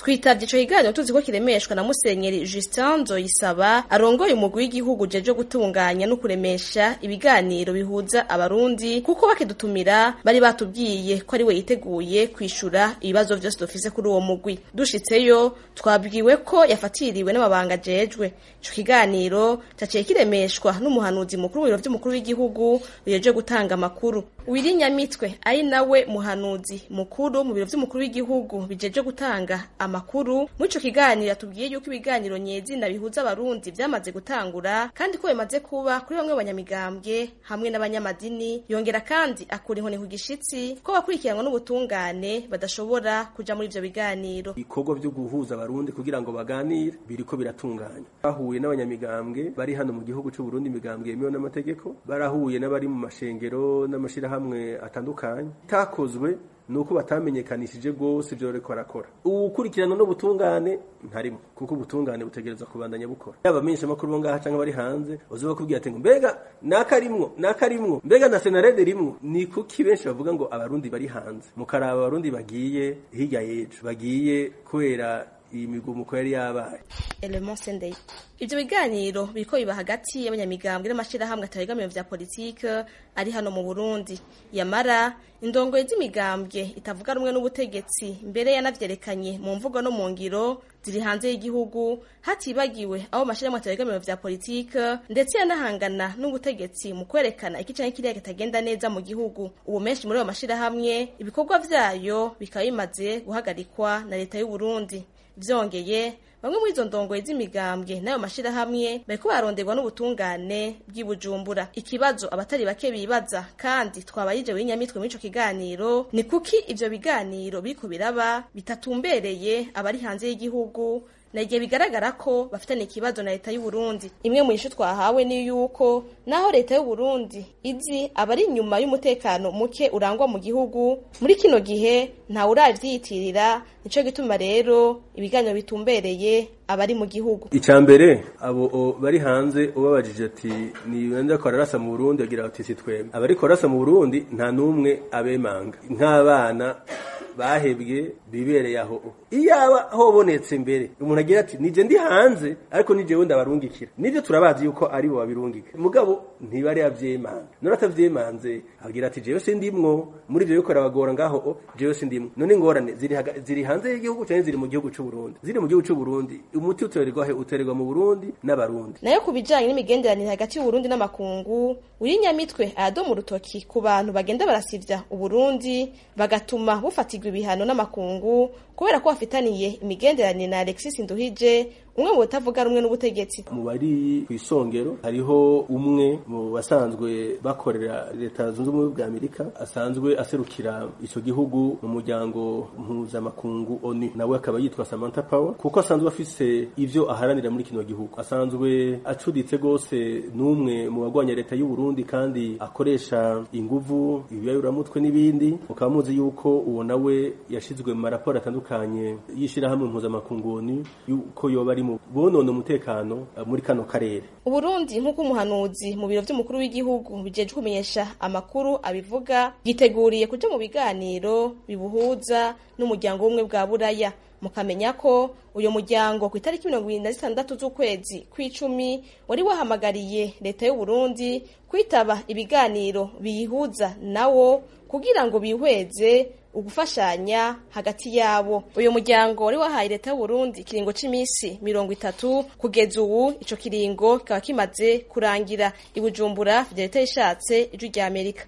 twitavye ico kiganiro tuzi ko kiremeshwa na musenyeri Justin Nzoyisaba arongoye umugwi w'igihugu jeje gutunganya no kuremesha ibiganiro bihuza abarundi kuko bakidutumira bari batubwiye ko ari we yiteguye kwishura ibibazo vyose dufise kuri uwo mugwi dushitseyo twabwiwe ko yafatiriwe n'amabanga jejwe ico kiganiro caciye kiremeshwa n'umuhanuzi mukuru w'ibiro vy'umukuru w'igihugu bijeje gutanga amakuru wirinyamitwe ari nawe muhanuzi mukuru mu biro vy'umukuru w'igihugu bijeje gutanga amakuru muri ico kiganiro yatubwiye yuko ibiganiro nyezina bihuza abarundi vyamaze gutangura kandi ko bimaze kuba kuri bamwe banyamigambwe hamwe n'abanyamadini yongera kandi akura inkoni ku gishitsi ko bakurikiranwa n'ubutungane badashobora kuja muri ivyo biganiro ibikorwa vyo guhuza abarundi kugira ngo baganire biriko biratunganya bahuye n'abanyamigambwe bari hano mu gihugu c'u Burundi imigambwe yemewe n'amategeko barahuye n'abari mu mashengero n'amashirahamwe atandukanye takozwe nuko batamenyekanishije rwose ivyo bariko barakora uwukurikirana n'ubutungane ntarimo kuko ubutungane butegereza kubandanya bukora yaba amenyesha amakuru bo ngaha canke bari hanze bazoba bakubwira ati ngo mbega nakarimwo nakarimwo mbega na senarede rimwo ni kuki benshi bavuga ngo abarundi bari hanze mukaraba abarundi bagiye hirya y'ejo bagiye kubera iyi migumuko yari yabaye Element Sendei ivyo biganiro biriko biba hagati y'abanyamigambwe n'amashirahamwe atabegamiye vya politike ari hano mu Burundi yamara indongoye z'imigambwe itavuga rumwe n'ubutegetsi mbere yanavyerekanye mu mvugo no mu ngiro ziri hanze y'igihugu hatibagiwe abo mashirahamwe atabegamiye vya politike ndetse yanahangana n'ubutegetsi mu kwerekana iki canke kiriya kitagenda neza mu gihugu ubu menshi muri ayo mashirahamwe ibikorwa vyayo bikaba bimaze guhagarikwa na leta y'u Burundi vyongeye bamwe muri izo ndongoye z'imigambwe n'ayo mashirahamwe bariko baronderwa n'ubutungane bw'ibujumbura ikibazo abatari bake bibaza kandi twabayije w'inyamitwe muri ico kiganiro ni kuki ivyo biganiro biriko biraba bitatumbereye abari hanze y'igihugu na igihe bigaragara ko bafitanye ikibazo na leta y'u Burundi imwe mu ishu twahawe ni yuko naho leta y'u Burundi izi abari inyuma y'umutekano muke urangwa mu gihugu muri kino gihe nta uravyiyitirira nico gituma rero ibiganiro bitumbereye abari mu gihugu icya mbere abo bari hanze ubabajije ati ni wenda ko ararasa mu Burundi agira ati si twebwe abari korasa mu Burundi nta numwe abemanga nk'abana bahebwe bibereye aho iyaba hobonetse mbere umuntu agira ati nije ndi hanze ariko nije wenda barungikira nivyo turabazi yuko ari bo babirungika mugabo ntibari yavyemanga none atavyemanze agira ati jewe sindimwo muri ivyo bikora bagora ngaho jewe sindimwo none ingorane ziri ziri hanze y'igihugu canke ziri mu gihugu c'u Burundi ziri mu gihugu c'u Burundi umuti utererwa he utererwa mu Burundi n'abarundi nayo kubijanye n'imigenderanire hagati y'u Burundi n'amakungu uri nyamitwe ayadoma urutoki ku bantu bagenda barasivya uburundi bagatuma bufatirwa ibihano n'amakungu kubera ko bafitaniye imigenderanire na Alexis Nduhije umwe mu batavuga rumwe n'ubutegetsi mu bari ku isongero hariho umwe mu basanzwe bakorera leta zunze ubumwe bwa amerika asanzwe aserukira ico gihugu mu muryango mpuzamakungu onu nawe akaba yitwa samantha power kuko asanzwe afise ivyo aharanira muri kino gihugu asanzwe acuditse gose n'umwe mu bagwanya leta y'u Burundi kandi akoresha inguvu ibiyayuramutwe n'ibindi mukaba muzi yuko uwo nawe yashizwe mu maraporo atandukanye y'ishirahamwe mpuzamakungu onu yuko yoba ari mu bonona umutekano muri kano karere Uburundi nk'uko umuhanuzi mu biro vy'umukuru w'igihugu bijeje kumenyesha amakuru abivuga yiteguriye kuja mu biganiro bibuhuza n'umuryango w'ubumwe bwa buraya mukamenya ko uyo muryango ku itariki mirongo ibiri na zitandatu z'ukwezi kw'icumi wari wahamagariye leta y'u Burundi kwitaba ibiganiro biyihuza nawo kugira ngo bihweze ugufashanya hagati yabo uyu muryango wari wahaye leta y'u Burundi ikiringo c'imisi mirongo itatu kugeza ubu ico kiringo kikaba kimaze kurangira i Bujumbura leta yishatse ijwi rya Amerika